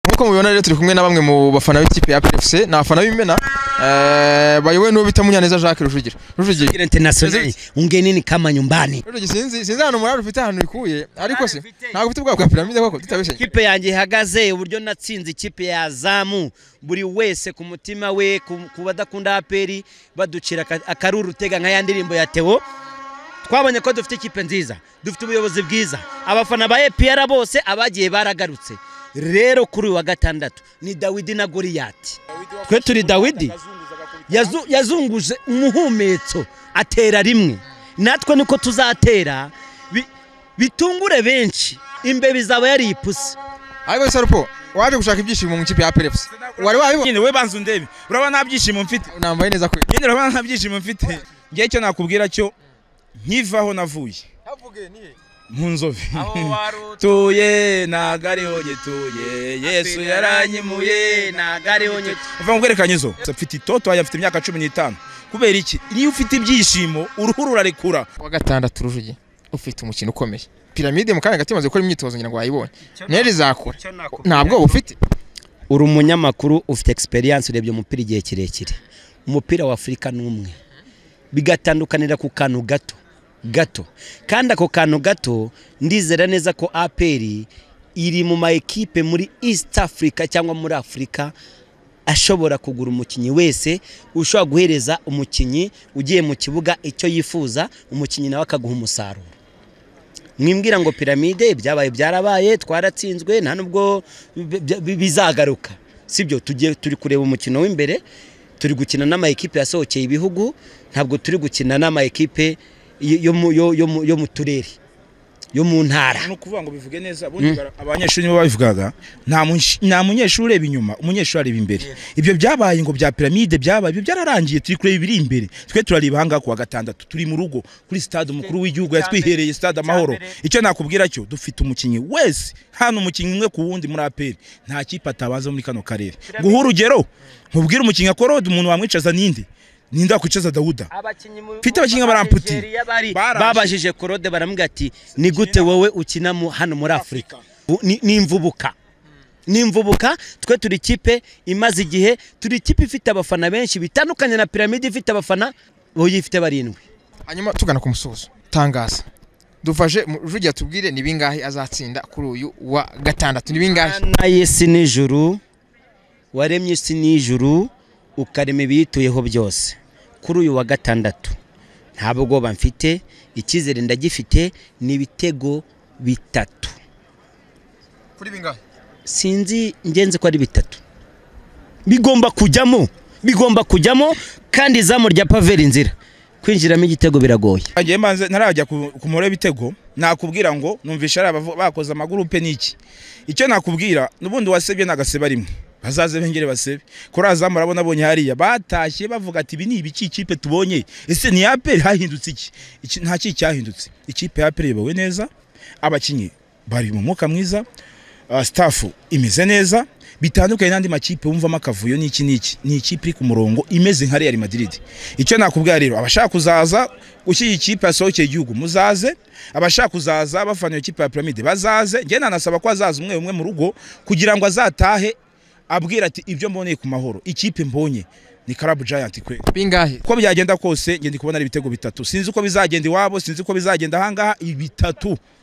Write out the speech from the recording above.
nk'uko mubibona rero turi kumwe na bamwe mu bafana b'ikipe ya PFC ni abafana b'imena eh, bayobowe n'uwo bita Munyaneza Jacques Rujugira Rujugira Gira international ungenini kama nyumbani. Rujugira sinzi sinzi ahantu murari ufite ahantu bikuye ariko se ntabwo ufite ubwabo bwa piramide koko tutabeshye Ikipe yanjye ihagaze uburyo natsinze ikipe ya Zamu buri wese ku mutima we ku ku badakunda APR baducira aka- akaruru utega nka ya ndirimbo ya Theo. Twabonye ko dufite ikipe nziza, dufite ubuyobozi bwiza. Abafana ba APR bose abagiye baragarutse. Rero kuri uyu wa gatandatu ni Dawidi na Goliyati. Twe turi Dawidi. yazu- yazunguje umuhumetso atera rimwe natwe niko tuzatera bi- bitungure benshi imbeba izaba yari ipusi ariko Sarupo waje gushaka ibyishimo mu ikipe ya PFC wari wabibona nyine we banza undebe urabona nta byishimo mfite nambaye neza kwe nyine urabona nta byishimo mfite ngiye icyo nakubwira cyo nkivaho navuye mu nzobe tuye ntago ariho gituye yesu yaranyimuye ntago ariho nyine uva mu bwerekanyizo mfite itoto wanjye afite imyaka cumi n'itanu kubera iki niyo ufite ibyishimo uruhu rurarekura wa gatandatu Rujugira ufite umukino ukomeye piramide mu kanya gato imaze gukora imyitozo ngira ngo wayibonye nero izakura ntabwo ufite uri umunyamakuru ufite egisperiyanse urebye umupira igihe kirekire umupira wa afurika ni umwe bigatandukanira ku kantu gato gato kandi ako kantu gato ndizera neza ko aperi iri mu ma ekipe muri east africa cyangwa muri afurika ashobora kugura umukinnyi wese ushobora guhereza umukinnyi ugiye mu kibuga icyo yifuza umukinnyi nawe akaguha umusaruro mwimbwira ngo piramide ibyabaye byarabaye twaratsinzwe nta nubwo bi- bi- bi- bizagaruka sibyo tugiye turi kureba umukino w'imbere turi gukina n'ama ekipe yasohokeye ibihugu ntabwo turi gukina n'ama ekipe y- yo mu- yo- yo mu- yo mu turere yo mu ntara ni ukuvuga ngo bivuge neza ubundi bara- abanyeshuri nibo babivugaga nta munsh- nta munyeshuri ureba inyuma umunyeshuri areba imbere ibyo byabaye ngo bya piramide byabaye ibyo byararangiye turi kureba ibiri imbere twe turareba ahangaha ku wa gatandatu turi mu rugo kuri stade umukuru w'igihugu yatwihereye stade amahoro icyo nakubwira cyo dufite umukinnyi wese hano umukinnyi umwe ku wundi muri aperi nta kipe atabanza muri kano karere guha urugero mubwire umukinnyi akorode umuntu wamwicaza ninde ninde wakwicaza dawuda Mfite abakinnyi baramputi. Barangije. babajije korode baramubwira ati ni gute wowe ukina mu- hano muri afurika Bu- ni ni imvubuka ni imvubuka twe turi ikipe imaze igihe turi ikipe ifite abafana benshi bitandukanye na piramide ifite abafana boyifite barindwi hanyuma tugana ku musozo tangaza dufashe mu- Rujugira tubwire ni bingahe azatsinda kuri uyu wa gatandatu ni bingahe na yesi n'ijuru waremye isi n'ijuru ukarema ibiyituyeho byose kuri uyu wa gatandatu nta bwoba mfite icyizere ndagifite ni ibitego bitatu kuri bingahe sinzi ngenzi ko ari bitatu bigomba kujyamo bigomba kujyamo kandi izamu rya paveri inzira kwinjiramo igitego biragoye Ngiye mbanze ntarajya ku ku mubare w'ibitego nakubwira ngo numvisha ari abavo- bakoze amagurupe n'iki icyo nakubwira n'ubundi wasebye nagaseba rimwe bazaze bengere basebe kuri azamu urabona abonye hariya batashye bavuga ati ibi ni ibiki ikipe tubonye ese ni aperi hahindutse iki Iki- nta kiki cyahindutse ikipe ya aperi iyobowe neza abakinnyi bari mu mwuka mwiza uh, staff imeze neza bitandukanye n'andi makipe wumvamo akavuyo n'iki n'iki ni ikipe iri ku murongo imeze nka Real Madrid icyo nakubwira rero abashaka kuzaza ukiyi kipe yasohokeye igihugu muzaze abashaka kuzaza bafana iyo kipe ya Pyramide bazaze njye nanasaba ko azaza umwe umwe mu rugo kugira ngo azatahe abwira ati ibyo mboneye ku mahoro ikipe mbonye ni Club Giant kwe bingahe uko byagenda kose ngenda kubona ari ibitego bitatu sinzi uko bizagenda iwabo sinzi uko bizagenda ahangaha ibitatu